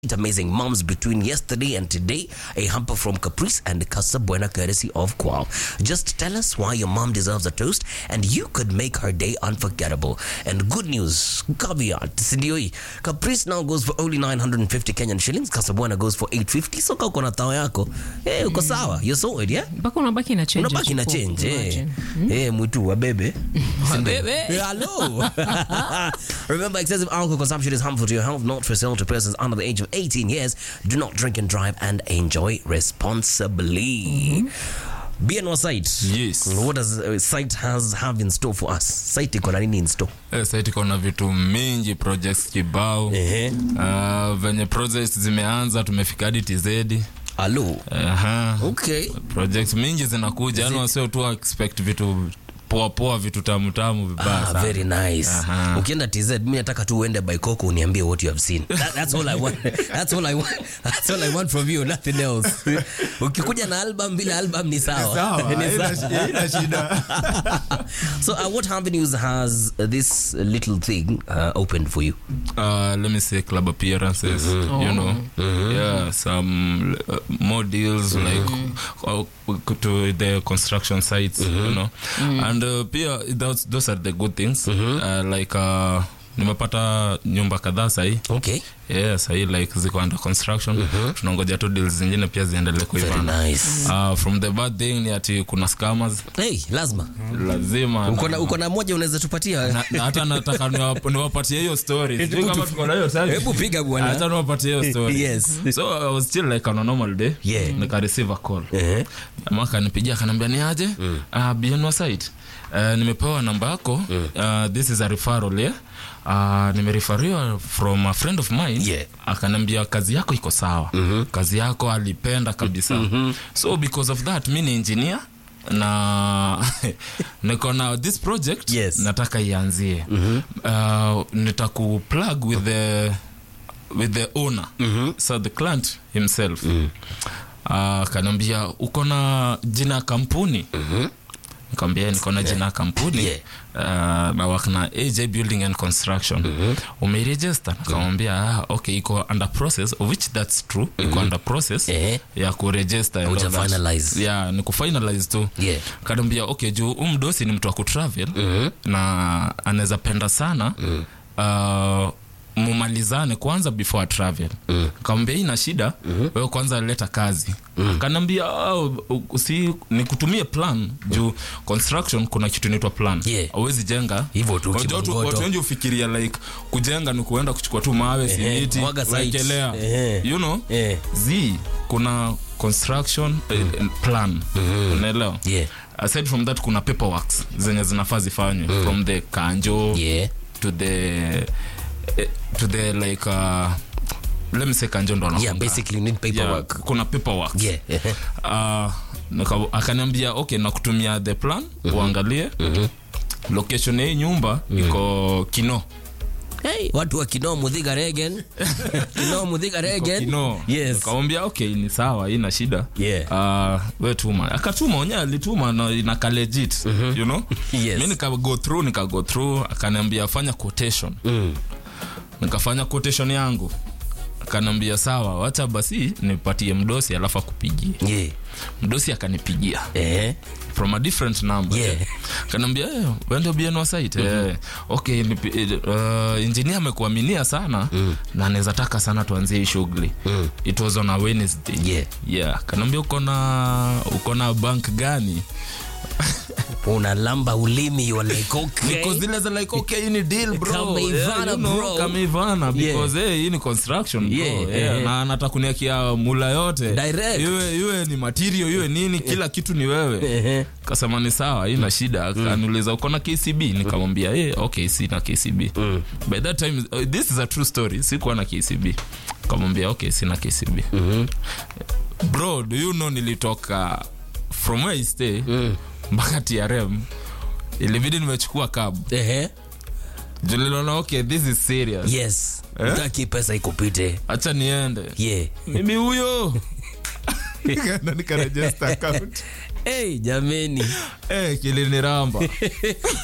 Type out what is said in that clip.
amazing moms between yesterday and today. A hamper from Caprice and Casa Buena courtesy of Qual. Just tell us why your mom deserves a toast and you could make her day unforgettable. And good news, caveat, sindioi. Caprice now goes for only 950 Kenyan shillings. Casa Buena goes for 850. So uko na tao yako. Eh, uko sawa. You're sorted, yeah? mpaka unabaki na change unabaki na hapo. change eh. Imagine. Eh, mwitu wabebe Wabebe. Eh, hello remember excessive alcohol consumption is harmful to your health not for sale to persons under the age of 18 years do not drink and drive and enjoy responsibly BNO site Yes. what does uh, site has have in store for us site iko na nini in store Eh, site iko na vitu mingi projects kibao ehe uh, venye projects zimeanza tumefika hadi tz hello Aha. okay projects mingi zinakuja yani wasio tu expect vitu poa poa vitu tamu tamu vibaya Ah, sana. very nice Aha. ukienda tz mi nataka tu uende by coco uniambie what you have seen that, that's all i want that's all i want that's all i want from you nothing else ukikuja na album bila album ni sawa Ni sawa. so uh, what avenues has uh, this little thing uh, opened for you uh, let me say club appearances you know yeah some uh, more deals like uh, to the construction sites you know and uh, pia those, those are the good things uh, like uh, nimepata nyumba kadhaa sahii okay yeah, sahii like ziko under construction tunangoja tu deals zingine pia ziendelee very kuivana nice uh, from the bad thing ni ati kuna scammers hey lazima lazima uko na uko na moja unaweza tupatia na, na hata nataka niwap- niwapatie hiyo story Sijui kama tuko na hiyo time. hebu piga bwana hata niwapatie hiyo story Yes. so i was still like on a normal day Yeah. nika receive a call Ehe. jamaa akanipigia akaniambia ni aje mm. uh, bienwa site uh, nimepewa namba yako uh, this is a referral yeah? Uh, nimerifariwa from a friend of mine Yeah. akaniambia kazi yako iko sawa mm-hmm. kazi yako alipenda kabisa mm-hmm. so because of that mi ni engineer na niko na this project Yes. nataka ianzie mm-hmm. uh, nitakuplug with the with the owner mm-hmm. so the client himself mm-hmm. uh, kanaambia uko na jina ya kampuni mm-hmm nikamwambia niko na jina ya kampuni Yeah. uh, na work na aj building and construction mm-hmm. umeregister nikamwambia ah, okay iko under process of which that's true iko under process Eh. ya kuregister and Hauja all that. finalize. yeah ni kufinalize tu Yeah. kanaambia okay juu huu mdosi ni mtu wa kutravel mm-hmm. na anaweza penda sana mm. uh, mumalizane kwanza before travel mm. kaambia ina shida mm-hmm. wewe kwanza leta kazi mm. kanaambia oh, si nikutumie plan juu construction kuna kitu inaitwa plan Yeah. awezi jenga Hivyo tu, Unajua watu- kimangoto. watu wengi ufikiria like kujenga ni kuenda kuchukua tu mawe simiti mwaga site. wekelea Ehe. you know Eh. z kuna construction eh, plan unaelewa Yeah. aside from that kuna paperworks zenye zinafaa zifanywe from the kanjo yeah to the eh, to the like uh, let me say kanjo ndo yeah anafunga. basically you need Yeah, paperwork kuna paperwork yeah, uh, nika- akaniambia okay nakutumia the plan uangalie location ya hii nyumba iko kino Hey, watu wa kinoo mudhiga regen kinoo mudhiga regen kino yes nikamwambia okay ni sawa ina shida Yeah. uh, we tuma akatuma onye alituma na inaka legit you know Yes. mi nika go through nika go through akaniambia fanya quotation Mm. nikafanya quotation yangu akaniambia sawa wacha basi nipatie mdosi alafu akupigie yeah mdosi akanipigia eh from a different number Yeah. kanaambia eh, wende bieno site eh, okay nipi- eh, uh, engineer amekuaminia sana na anaweza taka sana tuanzie hii shughuli it was on a wednesday Yeah. yeah kanaambia uko na uko na bank gani unalamba ulimi you are like okay Niko zile za like okay hii ni deal bro Kameivana, yeah, you know, bro. kameivana because eh, hii ni construction bro Yeah, yeah, eh. na anataka kuniakia mula yote Direct. iwe iwe ni material iwe nini kila kitu ni wewe Ehe. kasema ni sawa ina shida akaniuliza uko na kcb nikamwambia eh, okay sina kcb by that time uh, this is a true story sikuwa na kcb kamwambia okay sina kcb bro do you know nilitoka from where I stay mpaka trm ilibidi nimechukua cab Ehe. julilona okay this is serious yes Eh? utaki pesa ikupite hacha niende yeah mimi huyo Nikaenda nikaregister account hey jameni eh kiliniramba